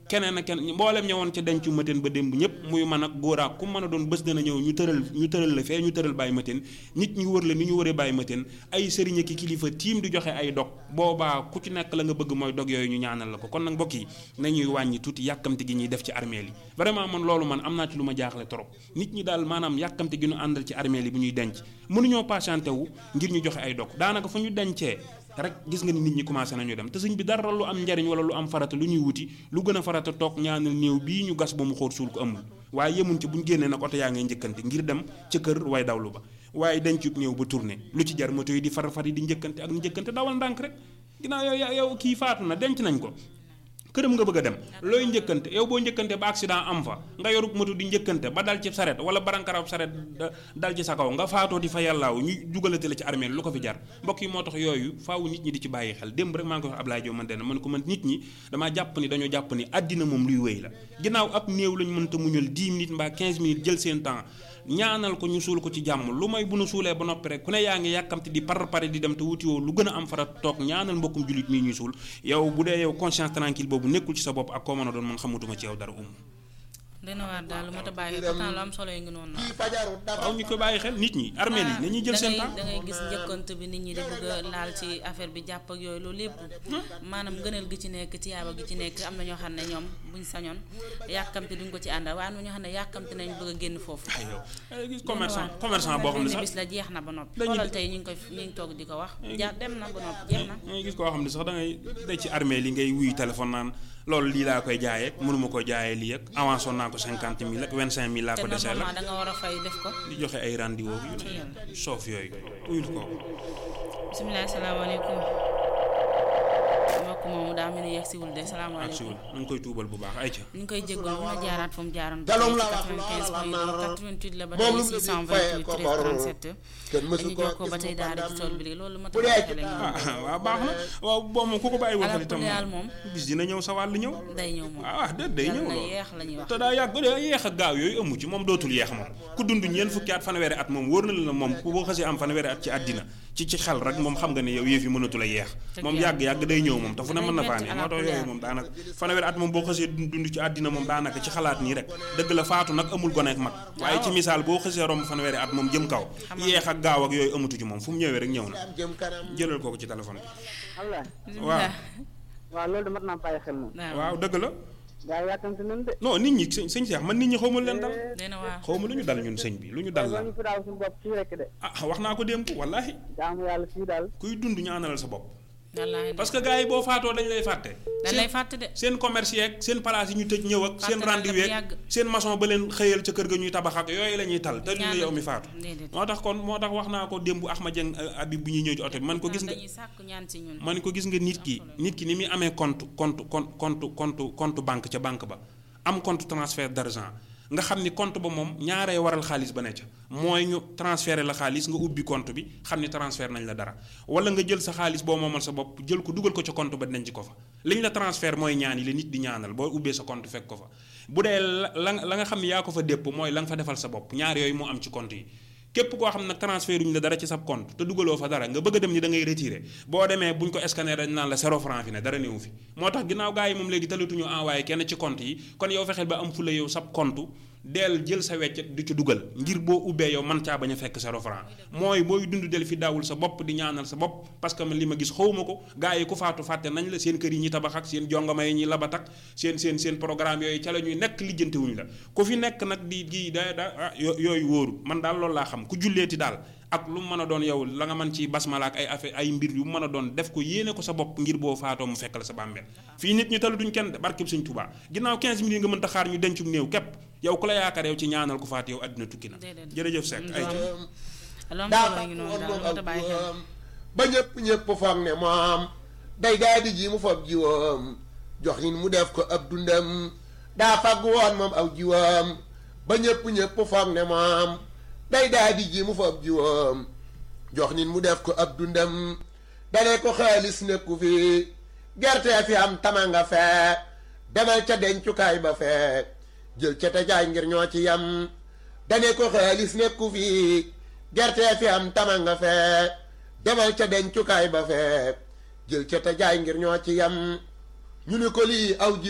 keneen ak keneen mboolem ñëwoon ca dencu mateen ba démb ñëpp muy man ak góor ak ku mën a doon bés dana ñëw ñu tëral ñu tëral la fee ñu tëral bàyyi mateen nit ñi wër la ni ñu wëree bàyyi mateen ay sëriñ ki kilifa tiim di joxe ay dog boobaa ku ci nekk la nga bëgg mooy dog yooyu ñu ñaanal la ko kon nag mbokk yi nañuy wàññi tuuti yàkkamte gi ñuy def ci armeel yi vraiment man loolu man am naa ci lu ma jaaxle trop nit ñi daal maanaam yàkkamte gi ñu àndal ci armeel yi bu ñuy denc mënuñoo patienté wu ngir ñu joxe ay dog daanaka fu ñu dencee rek gis nga ni nit ñi commencé nañu dem te sëñ bi dara lu am njariñ wala lu am farata lu ñuy wuti lu gën a farata toog ñaanal néew bii ñu gas ba mu xóot suul ko amul waaye yemuñ ci bu ñu génnee nag oto yaa ngay njëkkante ngir dem ca kër way dawlu ba waaye dencub néew ba tourné lu ci jar moto yi di far far yi di njëkkante ak njëkkante dawal ndànk rek ginnaaw yow yow kii faatu na denc nañ ko këram nga bëgg a dem looy njëkkante yow boo njëkkante ba accident am fa nga yorub moto di njëkkante ba dal ci saret wala barankarab saret dal ci sa kaw nga faatoo di fa yàllaaw ñu dugalate la ci armée lu ko fi jar mbokk yi moo tax yooyu faaw nit ñi di ci bàyyi xel démb rek maa ngi ko wax Ablaye Diop man de man ko man nit ñi damaa jàpp ni dañoo jàpp ni àddina moom luy wéy la ginnaaw ab néew lañ mënta muñal 10 minutes mbaa 15 minutes jël seen temps ñaanal ko ñu suul ko ci jàmm lu may bu nu suulee ba noppi rek ku ne yaa ngi yàkkamte di par pare di dem te wuti woo lu gën a am fara toog ñaanal mbokkum jullit mii ñuy suul yow bu dee yow conscience tranquille boobu nekkul ci sa bopp ak koo mën a doon man xamatuma ci yow dara um dina waar daal lu mat a bàyyi xel pourtant lu am solo yi ngi noonu nag. waaw ñu ko bàyyi xel nit ñi armeel yi nañuy jël seen temps da ngay gis njëkkante bi nit ñi di bëgg a laal ci affaire bi jàpp ak yooyu loolu lépp maanaam gënal gi ci nekk tiyaaba gi ci nekk am na ñoo xam ne ñoom buñ sañoon yàkkamte duñ ko ci àndal waaye am na ñoo xam ne yàkkamte nañ bëgg a génn foofu. aywa gis commerçant commerçant boo xam ne sax bis la jeex na ba noppi. dañuy xoolal tey ñu ngi koy ñu ngi toog di ko wax. ja dem na ba noppi jeex na. ngay gis koo xam ne sax da ngay day ci armeel yi ngay wuyu téléphone naan loolu lii laa koy jaayee mënuma ko jaayee lii ak avance woon naa ko cinquante mille ak vingt cinq mille laa ko desee la da nga war a fay def ko. di joxe ay rendez-vous yu ne soof yooyu uyul ko bisimilah salaamaaleykum mbokk moomu daa mel ni yegg siwul de ak salaamaaleykum siwul na nga koy tuubal bu baax ay ca ñu ngi koy jégalu bu ma jaaraat fu mu jaaroon. Jalom la wax 95 point 88 la ba moom tey lu mu 628 ko 13 37 kenn mësu dañu ko jokkoo ba gis tey mu daal di ci bandam. tool bi léegi loolu ma bu dee tax ci a ah waaw baax na waaw boo moom ku ko bàyyi waxal itam Alhamdulilah moom. bis dina ñëw sa wàll ñëw day ñëw moom. ah déet day yàlla ñëw na loolu yeex la ñuy wax. te daa yàgg ba daa yeex ak gaaw yooyu amu ci moom dootul yeex moom ku dund ñeent fukki at fanweeri at moom wóor na la ne moom ku boo xasee am fanweeri at ci àddina ci ci xel rek moom xam nga ne yow yëf yi mënatul a yeex Dëgg moom yàlla. yàgg yàgg day ñëw moom te fu ne Day mën na faa metti ne moo tax alhamdulilah. yooyu moom daanaka fanweeri at moom boo xasee dund dund ci àddina moom daanaka ci xalaat nii rek dëgg la faatu nag amul gone ak mag waaye ci misaal boo xasee romb fanweeri at moom jëm kaw yeex ak gaaw ak yooyu amatu ci moom fu mu ñëwee rek ñëw na am jëm kanam jëlal kooku ci téléphone bi Allah bisimilah. waaw loolu de mat naa bàyyi xel moom waaw dëgg la gaa yi yàkkamti nañ de non nit ñi sëñ sëñ Cheikh man nit ñi xawma lu leen dal dina waar. xawma lu ñu dal ñun sëñ bi lu ñu dal la ñu fi daaw suñu bopp fii rek de ah wax naa ko démb wallaahi jaamu yàlla fii daal kuy dund ñaanalal sa bopp wallaahi parce que gars yi boo faatoo dañ lay fàtte dañ lay fàtte de. seen commerce yeeg seen place yi ñu tëj ñëw ak seen Fàtte naa rendez-vous kat yeeg yàgg. seen maçon ba leen xëyal ca kër ga ñuy tabax ak yooyu la ñuy tal te ñu la yow mi faatu déedéet. moo tax kon moo tax wax naa ko démb Axma Dieng Habib bu ñuy ñëw ci oto bi man ko gis nga dañuy sàkku ñaan si ñun. man ko gis nga nit ki nit ki ni muy amee compte compte compte compte compte compte banque ca banque ba am compte transfert d'argent nga xam ni compte ba moom ñaaree waral xaalis ba ne ca mooy ñu transféré la xaalis nga ubbi compte bi xam ni transfert nañ la dara wala nga jël sa xaalis boo moomal sa bopp jël ko dugal ko ca compte ba denc ko fa liñ la transfert mooy ñaan yi la nit di ñaanal boo ubbee sa compte fekk ko fa bu dee la la la nga xam ni yaa ko fa dépp mooy la nga fa defal sa bopp ñaar yooyu moo am ci compte yi képp koo xam nag transfert uñu la dara ci sa compte te dugaloo fa dara nga bëgg a dem ni da ngay retiré boo demee buñ ko scanner dañ naan la zéro franc fi ne dara néew fi moo tax ginnaaw gars yi moom léegi talatuñu envoyé kenn ci compte yi kon yow fexeel ba am fula yow sab compte deel jël sa weccet di ci dugal ngir boo ubbee yow man caa bañ a fekk zéro franc mooy booy dund del fi daawul sa bopp di ñaanal sa bopp parce que man li ma gis xawma ko gars yi ku faatu fàtte nañ la seen kër yi ñuy tabax ak seen jongama yi ñuy labat ak seen seen seen programme yooyu ca la ñuy nekk lijjanti wuñ la ku fi nekk nag di di da da ah yo- yooyu wóoru man daal loolu laa xam ku julleeti daal ak lu mu mën a doon yow la nga mën ci basmala ak ay affaire ay mbir yu mu mën a doon def ko yéene ko sa bopp ngir boo faatoo mu fekk la sa bàmmeel fii nit ñi talu duñ kenn de barkeb Sëñ Tuubaa ginnaaw 15 minutes nga mën ta xaar ñu dencum néew képp yow ku la yaakaar yow ci ñaanal ku faat yow àddina tukki na Déedéet. jërëjëf Seck ay lu am daa solo yi ngi noonu daal lu mat a bàyyi xel. jiwam ba ñëpp ñëpp foog ne moom day daa di ji mu foog jiwam jox yin mu def ko ab dundam daa fagg woon moom aw jiwam ba ñëpp ñëpp foog ne moom day daa di ji mu foog jiwam jox nit mu def ko ab dundam dane ko xaalis nekku fi gerte fi am tama nga fee demal ca dencukaay ba fee jël ca te jaay ngir ñoo ci yam dane ko xaalis nekku fi gerte fi am tama nga fee demal ca dencukaay ba fee jël ca te jaay ngir ñoo ci yam ñu ne ko lii aw ji